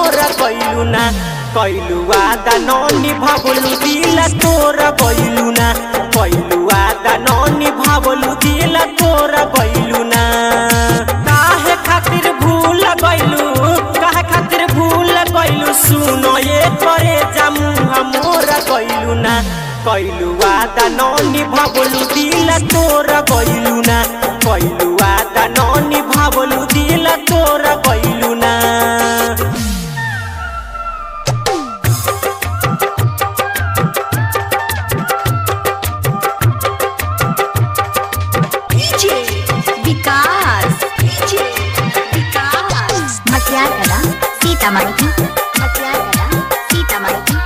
मोरा गइलू ना कैलू वादा नौनी भावलू दिल तोरा गइलू ना कैलू वादा नौनी भावलू दिल तोरा गइलू ना काहे खातिर भूल गइलू काहे खातिर भूल गइलू सुनो ये करे जामू मोरा गइलू ना कैलू वादा नौनी भावलू दिल तोरा गइलू ना कैलू वादा नौनी भावलू दिल तोरा गइलू ना DJ विकास DJ विकास मटियार कला सीतामढ़ी मटियार कला सीतामढ़ी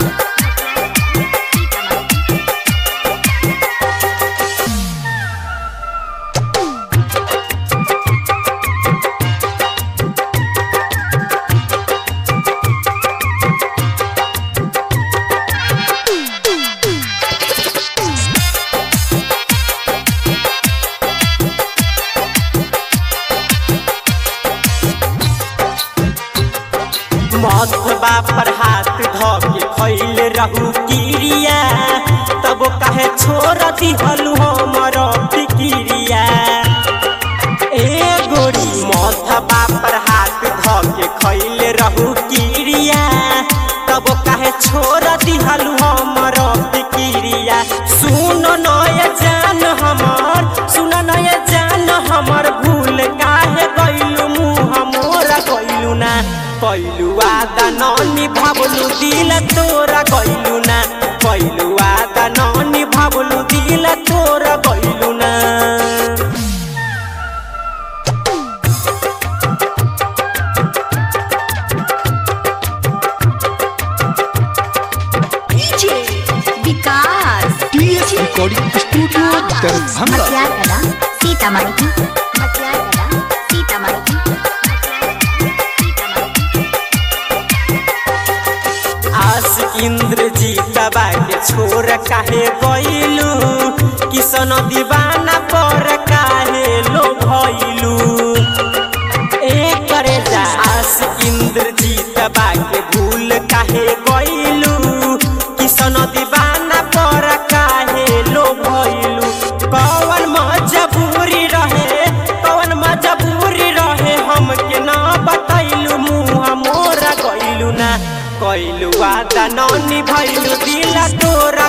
मथबा पर हाथ धके खैल रहू किरिया तब कहे छोड़ दिहलू हमर फिकिरिया ए गोरी मथबा पर हाथ धके खैल रहू किरिया तब कहे छोड़ दिहलू हमर फिकिरिया सुन नय जान हमर सुन नय जान हमर भूल काहे गइलू मुँह मोरा गइलू ना कैलू वादा ननी भावलू दिल तोरा गइलू ना कैलू वादा ननी भावलू दिल तोरा गइलू ना DJ Vikas TS recording studio Darbhanga Matiyar Kala Sitamarhi मटियार कला सीतामढ़ी आस इंद्र जी दबा के छोर काहे गइलू किसन दीवाना पर काहे लो भइलू ए करे जा आस इंद्र जी दबा के भूल काहे गइलू किसन दीवाना पर काहे लो भइलू कौन मजबूरी रहे कौन मजबूरी रहे हमके ना बतैलू मुँह मोरा गइलू ना कैलू वादा ननी भइलू दिल तोरा